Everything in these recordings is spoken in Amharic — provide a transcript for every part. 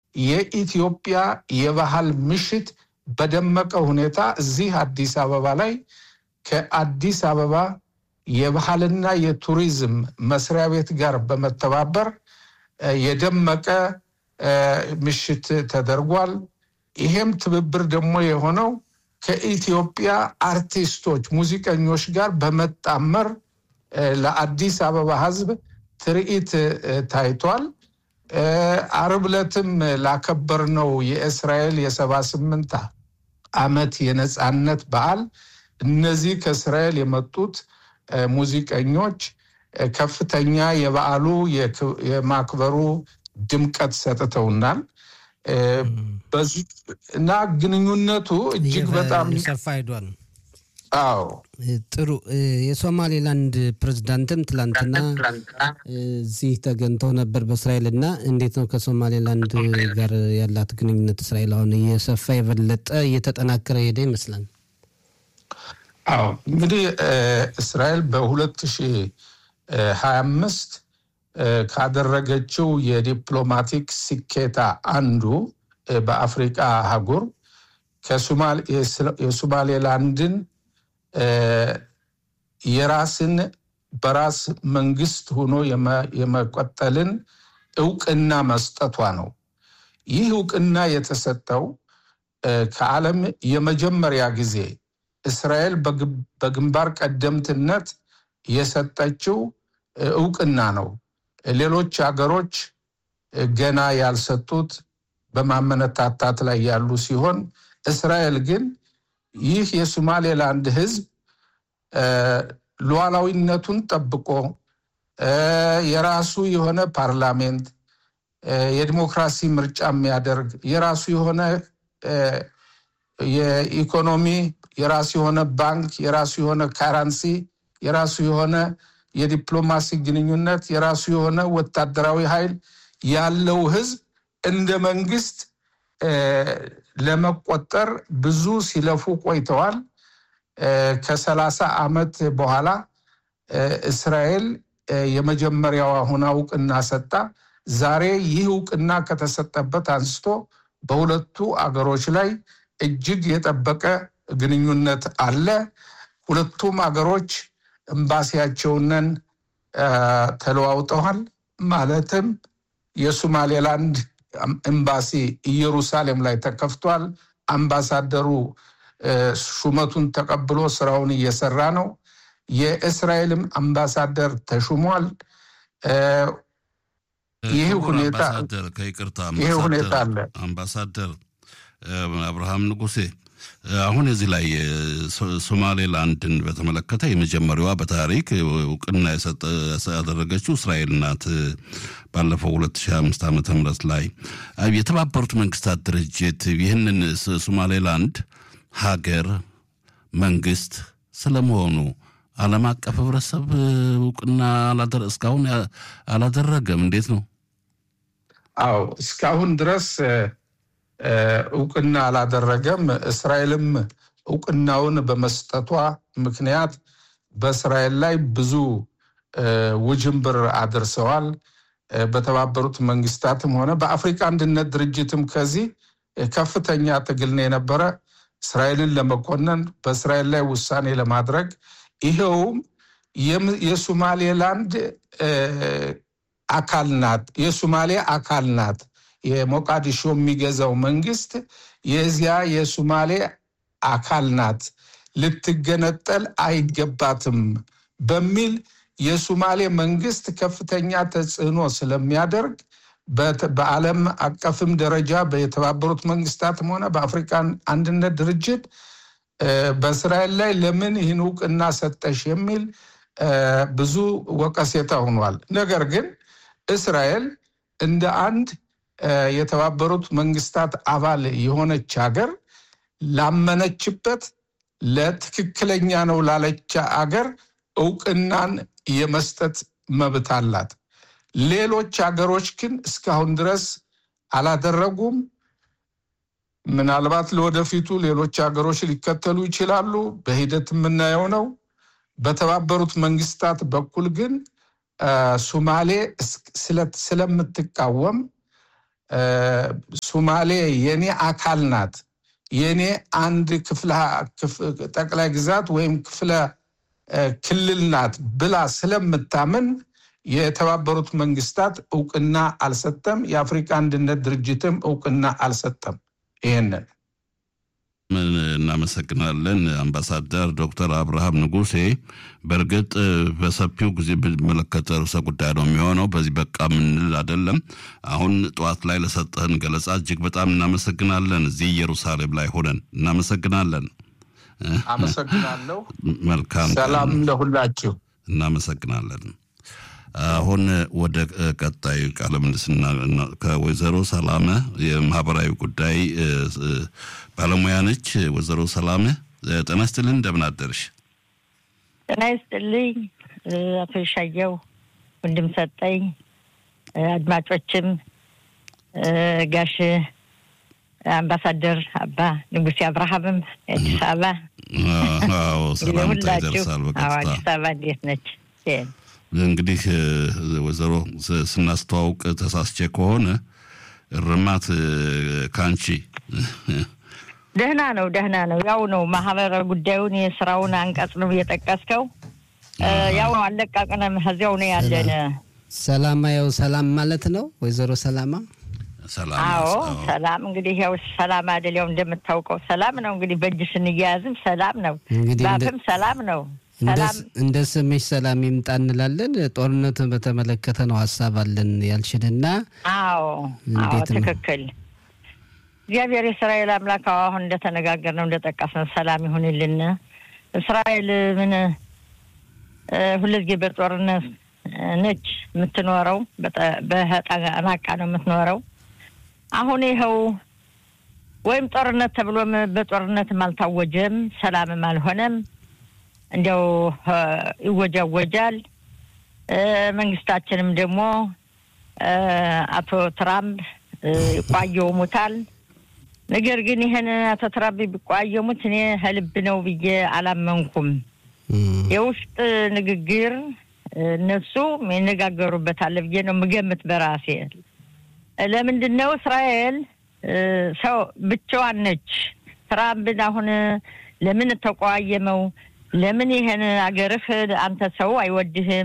የኢትዮጵያ የባህል ምሽት በደመቀ ሁኔታ እዚህ አዲስ አበባ ላይ ከአዲስ አበባ የባህልና የቱሪዝም መስሪያ ቤት ጋር በመተባበር የደመቀ ምሽት ተደርጓል። ይሄም ትብብር ደግሞ የሆነው ከኢትዮጵያ አርቲስቶች፣ ሙዚቀኞች ጋር በመጣመር ለአዲስ አበባ ሕዝብ ትርኢት ታይቷል። አርብ ዕለትም ላከበርነው የእስራኤል የሰባ ስምንት ዓመት የነፃነት በዓል እነዚህ ከእስራኤል የመጡት ሙዚቀኞች ከፍተኛ የበዓሉ የማክበሩ ድምቀት ሰጥተውናል እና ግንኙነቱ እጅግ በጣም ሰፋ ሄዷል። አዎ ጥሩ። የሶማሌላንድ ፕሬዝዳንትም ትላንትና እዚህ ተገኝተው ነበር በእስራኤል እና እንዴት ነው ከሶማሌላንድ ጋር ያላት ግንኙነት? እስራኤል አሁን እየሰፋ የበለጠ እየተጠናከረ ሄደ ይመስላል። አዎ እንግዲህ እስራኤል በሁለት ሺህ ሀያ አምስት ካደረገችው የዲፕሎማቲክ ስኬታ አንዱ በአፍሪቃ አህጉር የሶማሌላንድን የራስን በራስ መንግስት ሆኖ የመቀጠልን እውቅና መስጠቷ ነው። ይህ እውቅና የተሰጠው ከዓለም የመጀመሪያ ጊዜ እስራኤል በግንባር ቀደምትነት የሰጠችው እውቅና ነው። ሌሎች ሀገሮች ገና ያልሰጡት በማመነታታት ላይ ያሉ ሲሆን እስራኤል ግን ይህ የሶማሌላንድ ሕዝብ ሉዓላዊነቱን ጠብቆ የራሱ የሆነ ፓርላሜንት፣ የዲሞክራሲ ምርጫ የሚያደርግ የራሱ የሆነ የኢኮኖሚ፣ የራሱ የሆነ ባንክ፣ የራሱ የሆነ ካራንሲ፣ የራሱ የሆነ የዲፕሎማሲ ግንኙነት፣ የራሱ የሆነ ወታደራዊ ኃይል ያለው ሕዝብ እንደ መንግስት ለመቆጠር ብዙ ሲለፉ ቆይተዋል። ከሰላሳ ዓመት በኋላ እስራኤል የመጀመሪያዋ ሆና እውቅና ሰጣ። ዛሬ ይህ እውቅና ከተሰጠበት አንስቶ በሁለቱ አገሮች ላይ እጅግ የጠበቀ ግንኙነት አለ። ሁለቱም አገሮች ኤምባሲያቸውንን ተለዋውጠዋል። ማለትም የሶማሌላንድ ኤምባሲ ኢየሩሳሌም ላይ ተከፍቷል። አምባሳደሩ ሹመቱን ተቀብሎ ስራውን እየሰራ ነው። የእስራኤልም አምባሳደር ተሹሟል። ይህ ሁኔታ ከይቅርታ ይህ ሁኔታ አለ። አምባሳደር አብርሃም ንጉሴ አሁን እዚህ ላይ ሶማሌላንድን በተመለከተ የመጀመሪያዋ በታሪክ እውቅና ያደረገችው እስራኤል ናት። ባለፈው 2005 ዓመተ ምህረት ላይ የተባበሩት መንግስታት ድርጅት ይህንን ሶማሌላንድ ሀገር መንግስት ስለመሆኑ ዓለም አቀፍ ህብረተሰብ እውቅና እስካሁን አላደረገም። እንዴት ነው? አዎ እስካሁን ድረስ እውቅና አላደረገም። እስራኤልም እውቅናውን በመስጠቷ ምክንያት በእስራኤል ላይ ብዙ ውጅንብር አድርሰዋል። በተባበሩት መንግስታትም ሆነ በአፍሪካ አንድነት ድርጅትም ከዚህ ከፍተኛ ትግል ነው የነበረ እስራኤልን ለመኮነን በእስራኤል ላይ ውሳኔ ለማድረግ ይኸውም የሶማሌላንድ አካል ናት፣ የሶማሌ አካል ናት። የሞቃዲሾ የሚገዛው መንግስት የዚያ የሶማሌ አካል ናት፣ ልትገነጠል አይገባትም በሚል የሶማሌ መንግስት ከፍተኛ ተጽዕኖ ስለሚያደርግ በዓለም አቀፍም ደረጃ የተባበሩት መንግስታትም ሆነ በአፍሪካ አንድነት ድርጅት በእስራኤል ላይ ለምን ይህን እውቅና ሰጠሽ የሚል ብዙ ወቀሴታ ሆኗል። ነገር ግን እስራኤል እንደ አንድ የተባበሩት መንግስታት አባል የሆነች ሀገር ላመነችበት ለትክክለኛ ነው ላለች አገር እውቅናን የመስጠት መብት አላት። ሌሎች ሀገሮች ግን እስካሁን ድረስ አላደረጉም። ምናልባት ለወደፊቱ ሌሎች ሀገሮች ሊከተሉ ይችላሉ። በሂደት የምናየው ነው። በተባበሩት መንግስታት በኩል ግን ሶማሌ ስለምትቃወም ሱማሌ የኔ አካል ናት፣ የኔ አንድ ክፍለ ጠቅላይ ግዛት ወይም ክፍለ ክልል ናት ብላ ስለምታምን የተባበሩት መንግስታት እውቅና አልሰጠም። የአፍሪካ አንድነት ድርጅትም እውቅና አልሰጠም። ይህንን እናመሰግናለን አምባሳደር ዶክተር አብርሃም ንጉሴ። በእርግጥ በሰፊው ጊዜ ብመለከተ ርዕሰ ጉዳይ ነው የሚሆነው። በዚህ በቃ ምንል አይደለም። አሁን ጠዋት ላይ ለሰጠህን ገለጻ እጅግ በጣም እናመሰግናለን። እዚህ ኢየሩሳሌም ላይ ሆነን እናመሰግናለን። አመሰግናለሁ። መልካም ሰላም ለሁላችሁ። እናመሰግናለን። አሁን ወደ ቀጣዩ ቃለ ምልልስና ከወይዘሮ ሰላመ የማህበራዊ ጉዳይ ባለሙያ ነች። ወይዘሮ ሰላመ ጤና ይስጥልን፣ እንደምን አደርሽ? ጤና ይስጥልኝ አቶ ይሻየው ወንድም ሰጠኝ፣ አድማጮችም ጋሽ አምባሳደር አባ ንጉሴ አብርሃምም አዲስ አበባ ሰላምታ ይደርሳል በቀጥታ አዲስ አበባ እንዴት ነች? እንግዲህ ወይዘሮ ስናስተዋውቅ ተሳስቼ ከሆነ እርማት ካንቺ ደህና ነው፣ ደህና ነው። ያው ነው ማህበረ ጉዳዩን የስራውን አንቀጽ ነው እየጠቀስከው። ያው ነው አለቃቅነም እዚያው ነው ያለን። ሰላማ ያው ሰላም ማለት ነው ወይዘሮ ሰላማ። አዎ ሰላም እንግዲህ ያው ሰላም አይደል? ያው እንደምታውቀው ሰላም ነው እንግዲህ በእጅ ስንያያዝም ሰላም ነው፣ ባፍም ሰላም ነው። እንደ ስምሽ ሰላም ይምጣ እንላለን። ጦርነቱን በተመለከተ ነው ሀሳብ አለን ያልሽንና፣ አዎ አዎ ትክክል። እግዚአብሔር የእስራኤል አምላክ አሁን እንደተነጋገር ነው እንደጠቀስነው ሰላም ይሁንልን። እስራኤል ምን ሁልጊዜ በጦርነት ነች የምትኖረው፣ በጠናቃ ነው የምትኖረው። አሁን ይኸው ወይም ጦርነት ተብሎም በጦርነትም አልታወጀም፣ ሰላምም አልሆነም። እንዲያው ይወጃወጃል። መንግስታችንም ደግሞ አቶ ትራምፕ ይቋየሙታል። ነገር ግን ይህን አቶ ትራምፕ ቢቋየሙት እኔ ህልብ ነው ብዬ አላመንኩም። የውስጥ ንግግር እነሱ ይነጋገሩበታል ብዬ ነው የምገምት በራሴ። ለምንድን ነው እስራኤል ሰው ብቻዋን ነች። ትራምፕን አሁን ለምን ተቋየመው? ለምን ይሄን አገርህ አንተ ሰው አይወድህም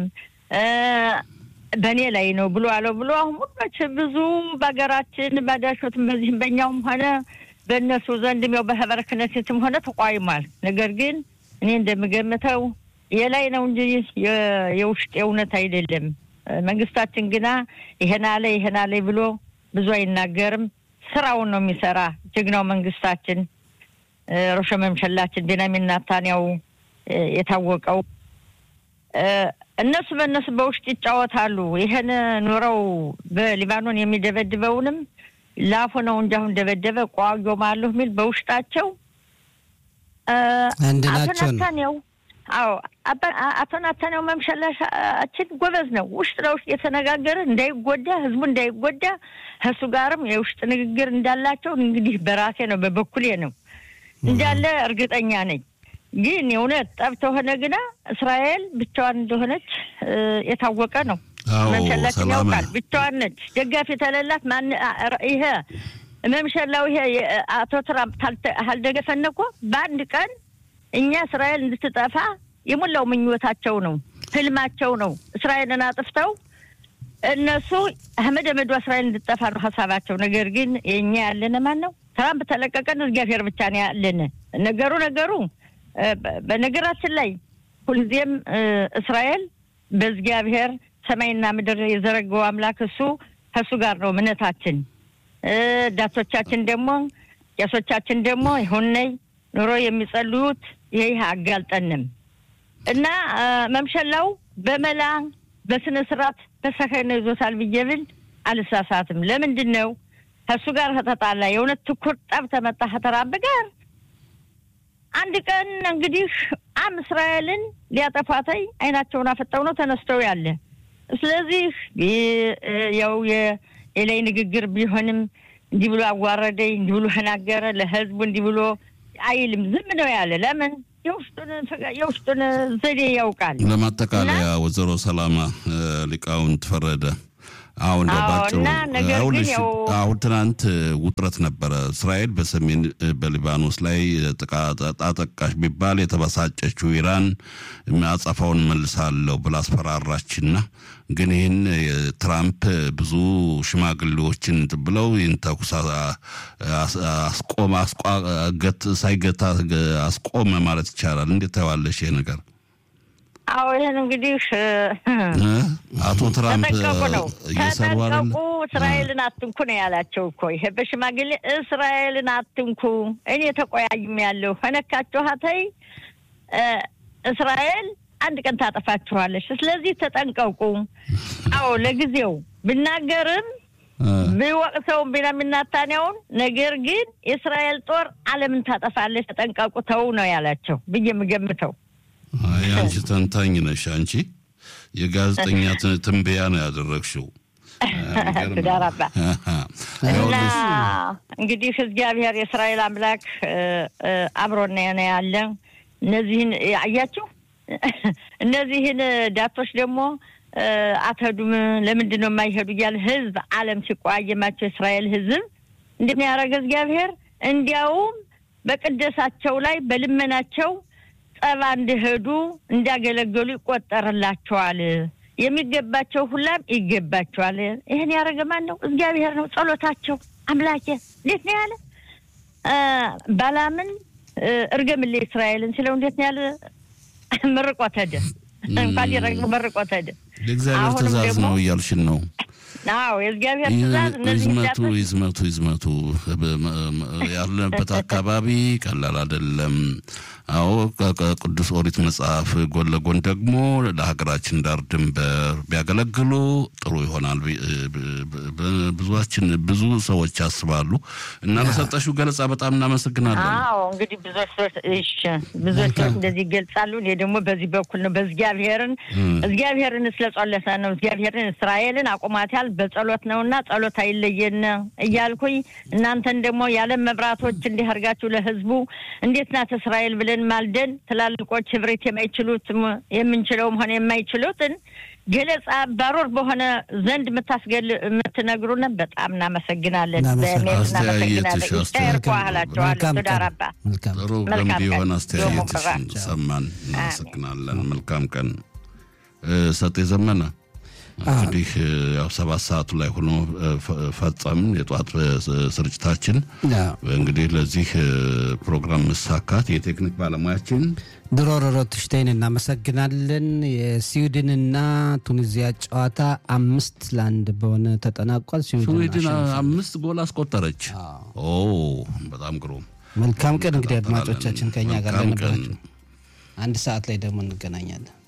በእኔ ላይ ነው ብሎ አለው ብሎ አሁን ሙሎች ብዙ በሀገራችን ባዳሾትም በዚህም በእኛውም ሆነ በእነሱ ዘንድም ያው በህበረ ክነሴትም ሆነ ተቋይሟል። ነገር ግን እኔ እንደምገምተው የላይ ነው እንጂ የውስጥ የእውነት አይደለም። መንግስታችን ግና ይሄን አለ ይሄን አለ ብሎ ብዙ አይናገርም። ስራውን ነው የሚሰራ ጀግናው መንግስታችን ሮሸ መምሸላችን ቤንያሚን ኔታንያሁ የታወቀው እነሱ በእነሱ በውስጥ ይጫወታሉ። ይህን ኑረው በሊባኖን የሚደበድበውንም ላፉ ነው እንጂ አሁን ደበደበ ቋዮማለሁ የሚል በውስጣቸው አንድ አቶ ናቸው ነው። ናታንያው አዎ አቶ ናታንያው መምሸላችን ጎበዝ ነው። ውስጥ ለውስጥ የተነጋገረ እንዳይጎዳ ህዝቡ እንዳይጎዳ ከእሱ ጋርም የውስጥ ንግግር እንዳላቸው እንግዲህ በራሴ ነው በበኩሌ ነው እንዳለ እርግጠኛ ነኝ። ግን የእውነት ጠብ ተሆነ ግና እስራኤል ብቻዋን እንደሆነች የታወቀ ነው። አዎ መምሸላችን ሰላም ያውቃል። ብቻዋን ነች። ደጋፊ ተለላት ማን ይሄ መምሸላው ይሄ አቶ ትራምፕ አልደገፈን እኮ በአንድ ቀን እኛ እስራኤል እንድትጠፋ የሞላው ምኞታቸው ነው፣ ህልማቸው ነው። እስራኤልን አጥፍተው እነሱ አህመድ አህመዷ እስራኤል እንድትጠፋ ነው ሀሳባቸው። ነገር ግን የእኛ ያለን ማን ነው? ትራምፕ ተለቀቀን እግዚአብሔር ብቻ ነው ያለን። ነገሩ ነገሩ በነገራችን ላይ ሁልጊዜም እስራኤል በእግዚአብሔር ሰማይና ምድር የዘረገው አምላክ እሱ ከእሱ ጋር ነው እምነታችን። ዳቶቻችን ደግሞ ቄሶቻችን ደግሞ ይሁነይ ኑሮ የሚጸልዩት ይህ አጋልጠንም እና መምሸላው በመላ በስነ ስርዓት በሰከነ ይዞታል ብዬ ብል አልሳሳትም። ለምንድን ነው ከእሱ ጋር ከተጣላ የእውነት ትኩር ጠብ ተመጣ ከተራብ ጋር አንድ ቀን እንግዲህ አም እስራኤልን ሊያጠፋተይ አይናቸውን አፈጠው ነው ተነስተው ያለ። ስለዚህ ያው የላይ ንግግር ቢሆንም እንዲህ ብሎ አዋረደኝ፣ እንዲህ ብሎ ተናገረ፣ ለህዝቡ እንዲህ ብሎ አይልም። ዝም ነው ያለ። ለምን የውስጡን ዘዴ ያውቃል። ለማጠቃለያ ወይዘሮ ሰላማ ሊቃውንት ፈረደ አዎ እንደው አዎ፣ ባጭሩ እና ነገር ግን ይኸውልሽ፣ ያው አሁን ትናንት ውጥረት ነበረ። እስራኤል በሰሜን በሊባኖስ ላይ ጥቃት አጠቃሽ ቢባል የተበሳጨችው ኢራን አጸፋውን መልሳለሁ ብላ አስፈራራችና ግን ይህን ትራምፕ ብዙ ሽማግሌዎችን እንትን ብለው ይህን ተኩስ አስቆመ ሳይገታ አስቆመ ማለት ይቻላል። እንዴት ታየዋለሽ ይሄ ነገር? አዎ ይህን እንግዲህ አቶ ትራምፕ ተጠንቀቁ ነው እየሰሩ አይደለ? ተጠንቀቁ፣ እስራኤልን አትንኩ ነው ያላቸው እኮ ይሄ በሽማግሌ እስራኤልን አትንኩ፣ እኔ ተቆያይም ያለሁ ከነካችኋተይ እስራኤል አንድ ቀን ታጠፋችኋለች። ስለዚህ ተጠንቀቁ። አዎ ለጊዜው ብናገርም ቢወቅሰውም ቢናሚን ኔታንያሁን ነገር ግን የእስራኤል ጦር ዓለምን ታጠፋለች፣ ተጠንቀቁ ተው ነው ያላቸው ብዬ የምገምተው። አይ አንቺ ተንታኝ ነሽ። አንቺ የጋዜጠኛ ትን- ትንበያ ነው ያደረግሽው። ትዳር አባ እና እንግዲህ እግዚአብሔር የእስራኤል አምላክ እ፣ እ፣ አብሮና ነው ያለ። እነዚህን አያችሁ፣ እነዚህን ዳቶች ደግሞ እ፣ አትሄዱም ለምንድን ነው የማይሄዱ እያለ ህዝብ ዓለም ሲቆያየማቸው የእስራኤል ህዝብ እንዴት ነው ያደረገ እግዚአብሔር? እንዲያውም በቅደሳቸው ላይ በልመናቸው ጸባ እንዲሄዱ እንዲያገለገሉ ይቆጠርላቸዋል። የሚገባቸው ሁላም ይገባቸዋል። ይህን ያደረገ ማን ነው? እግዚአብሔር ነው። ጸሎታቸው አምላኬ እንዴት ነው ያለ እ፣ ባላምን እ፣ እርገምልኝ እስራኤልን ሲለው እንዴት ነው ያለ መርቆት ሄደ። እንኳን ሊረግም መርቆት ሄደ። የእግዚአብሔር አሁንም ትእዛዝ ደግሞ- ነው እያልሽን ነው። አዎ የእግዚአብሔር ትእዛዝ እነዚህ ይዝመቱ ዳቶች ይዝመቱ ይዝመቱ ያለበት አካባቢ ቀላል አይደለም። አዎ ከ- ከቅዱስ ኦሪት መጽሐፍ ጎን ለጎን ደግሞ ለሀገራችን ዳር ድንበር ቢያገለግሉ ጥሩ ይሆናል። ቢ- ብ- ብ- ብዙችን ብዙ ሰዎች ያስባሉ እና ለሰጠሽው ገለጻ በጣም እናመሰግናለን። አዎ እንግዲህ ብዙዎች ሰዎች እሺ ብዙዎች ሰዎች እንደዚህ ይገልጻሉ። እኔ ደግሞ በዚህ በኩል ነው በእግዚአብሔርን እግዚአብሔርን ስለጸለሰ ነው እግዚአብሔርን እስራኤልን አቁማታል በጸሎት ነውና ጸሎት አይለየን እያልኩኝ እናንተን ደግሞ የዓለም መብራቶች እንዲህ አድርጋችሁ ለህዝቡ እንዴት ናት እስራኤል ብለን ማልደን ትላልቆች ህብረት የማይችሉት የምንችለውም ሆነ የማይችሉትን ገለጻ ባሮር በሆነ ዘንድ የምታስገል የምትነግሩን በጣም እናመሰግናለን። እናመሰግናለን። በእውነት አስተያየትሽ እናመሰግናለን። ይቻየር አስተያየት- ኳህላቸዋለሁ መልካም ትዳር ቀን። አባ መልካም ጥሩ መልካም ገንቢ ቀን። የሆነ ዶሞ አስተያየትሽን ቅራ። ሰማን። እናመሰግናለን። መልካም ቀን። እ፣ ሰጤ ዘመነ እንግዲህ እ፣ ያው ሰባት ሰዓቱ ላይ ሆኖ እ፣ ፈ- ፈጸምን የጠዋት እ፣ ስርጭታችን አዎ። እንግዲህ ለዚህ እ፣ ፕሮግራም መሳካት የቴክኒክ ባለሙያችን ድሮ ሮሮትሽታይን እናመሰግናለን። የስዊድንና ቱኒዚያ ጨዋታ አምስት ለአንድ በሆነ ተጠናቋል። ስዊድን ስዊድን አሸንፋለች። አምስት ጎል አስቆጠረች። ኦ በጣም ግሩም። መልካም ቀን እንግዲህ አድማጮቻችን ከኛ ጋር መልካም ቀን። ለነበራችሁ አንድ ሰዓት ላይ ደግሞ እንገናኛለን።